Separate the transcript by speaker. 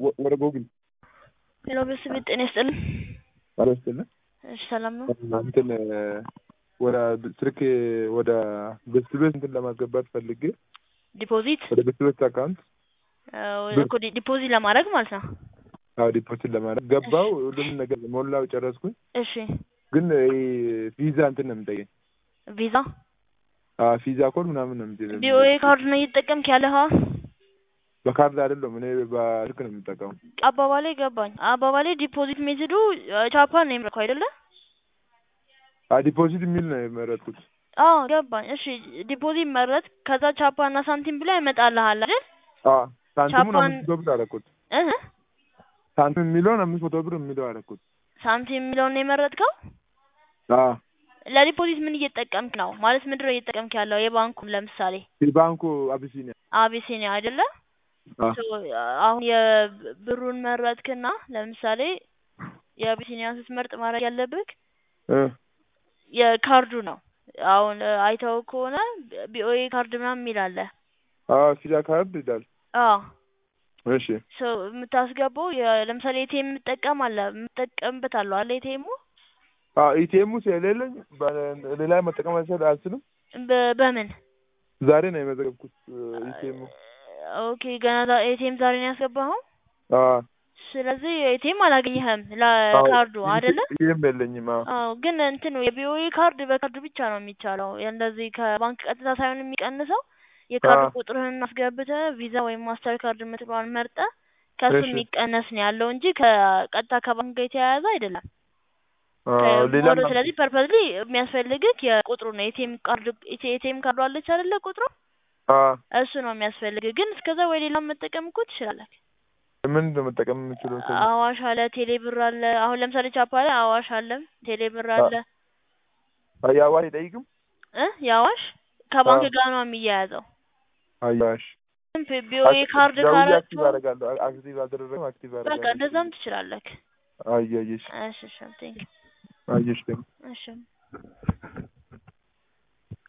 Speaker 1: ወደ ጎግል
Speaker 2: ሄሎ ቤተሰብ ጤና ይስጥልን።
Speaker 1: አለስጥልን
Speaker 2: እሺ ሰላም ነው።
Speaker 1: እንትን ወደ ስልክ ወደ ቤት ቤት እንትን ለማስገባት ፈልጌ
Speaker 2: ዲፖዚት
Speaker 1: ወደ ቤት ቤት አካውንት
Speaker 2: እኮ ዲ- ዲፖዚት ለማድረግ ማለት ነው።
Speaker 1: አዎ ዲፖዚት ለማድረግ ገባው ሁሉንም ነገር ሞላው ጨረስኩኝ።
Speaker 2: እሺ
Speaker 1: ግን ይሄ ቪዛ እንትን ነው የምጠይቀኝ
Speaker 2: ቪዛ
Speaker 1: አዎ ቪዛ ኮድ ምናምን ነው የምጠይቀኝ።
Speaker 2: ቢኦኤ ካርድ ነው እየተጠቀምክ ያለህ?
Speaker 1: በካርድ አይደለም እኔ በስልክ ነው የምጠቀመው።
Speaker 2: አባባሌ ገባኝ። አባባሌ ዲፖዚት ሜትዱ ቻፓን ነው የምልከው አይደለ?
Speaker 1: አዎ ዲፖዚት የሚል ነው የመረጥኩት።
Speaker 2: አዎ ገባኝ። እሺ ዲፖዚት መረጥ። ከዛ ቻፓ እና ሳንቲም ብላ ይመጣልሃል አይደል?
Speaker 1: አዎ ሳንቲሙን
Speaker 2: ቻፓን-
Speaker 1: አምስት መቶ ብር አደረኩት።
Speaker 2: እህ
Speaker 1: ሳንቲም የሚለውን አምስት መቶ ብር የሚለው አደረኩት።
Speaker 2: ሳንቲም የሚለውን ነው የመረጥከው?
Speaker 1: አዎ
Speaker 2: ለዲፖዚት ምን እየተጠቀምክ ነው? ማለት ምንድን ነው እየተጠቀምክ ያለው? የባንኩን ለምሳሌ
Speaker 1: የባንኩ አቢሲኒያ
Speaker 2: አቢሲኒያ አይደለ?
Speaker 1: አዎ
Speaker 2: ሶ አሁን የብሩን መረጥክና ለምሳሌ የአቢሲኒያ ስትመርጥ ማድረግ ያለብህ
Speaker 1: እ
Speaker 2: የካርዱ ነው። አሁን አይተው ከሆነ ቢኦኤ ካርድ ምናምን የሚል አለ።
Speaker 1: አዎ ቪዛ ካርድ ይላል።
Speaker 2: አዎ
Speaker 1: እሺ
Speaker 2: ሶ የምታስገባው የ- ለምሳሌ ኤቲኤም የምጠቀም አለ የምጠቀምበት አለው አለ ኤቲኤሙ
Speaker 1: አዎ ኢቲኤሙ ስለሌለኝ በ- ሌላ መጠቀም አልችል- አልችልም።
Speaker 2: በ- በምን
Speaker 1: ዛሬ ነው የመዘገብኩት ኢቲኤሙ።
Speaker 2: ኦኬ ገና ኤቲኤም ዛሬ ነው ያስገባኸው።
Speaker 1: አዎ
Speaker 2: ስለዚህ ኤቲኤም አላገኘህም ለካርዱ አይደለ?
Speaker 1: ኢቲኤም የለኝም። አዎ
Speaker 2: አዎ ግን እንትኑ የቢኦኤ ካርድ በካርድ ብቻ ነው የሚቻለው። እንደዚህ ከባንክ ቀጥታ ሳይሆን የሚቀንሰው የካርድ
Speaker 1: አዎ።
Speaker 2: ቁጥርህን አስገብተህ ቪዛ ወይም ማስተር ካርድ የምትለዋን መርጠህ ከሱ
Speaker 1: እሺ።
Speaker 2: የሚቀነስ ነው ያለው እንጂ ከቀጥታ ከባንክ ጋር የተያያዘ አይደለም።
Speaker 1: አዎ ሌላ
Speaker 2: ሞር ስለዚህ ፐርፐዝሊ የሚያስፈልግህ የቁጥሩ ነው። ኤቲኤም ካርድ ኤቲኤም ካርዱ አለች አይደለ? ቁጥሩ
Speaker 1: አዎ
Speaker 2: እሱ ነው የሚያስፈልግህ። ግን እስከዛ ወይ ሌላ መጠቀም እኮ ትችላለህ።
Speaker 1: ምን ነው መጠቀም የምችለው? ከዚህ?
Speaker 2: አዋሽ አለ፣ ቴሌ ብር አለ። አሁን ለምሳሌ ቻፓ ላይ አዋሽ አለ፣ ቴሌ ብር አለ
Speaker 1: አያዋ አይጠይቅም?
Speaker 2: እ የአዋሽ ከባንክ
Speaker 1: አዎ።
Speaker 2: ጋር ነው የሚያያዘው።
Speaker 1: አያሽ
Speaker 2: ቢኦኤ ካርድ
Speaker 1: ደውዬ
Speaker 2: ካረቱ
Speaker 1: አክቲቭ አደርጋለሁ። አክቲቭ አደረገም አክቲቭ
Speaker 2: በቃ
Speaker 1: አደርጋለሁ።
Speaker 2: እንደዛም ትችላለህ።
Speaker 1: አየሽ
Speaker 2: እሺ እሺ ቴንክ
Speaker 1: አየሽ ደግሞ
Speaker 2: እሺ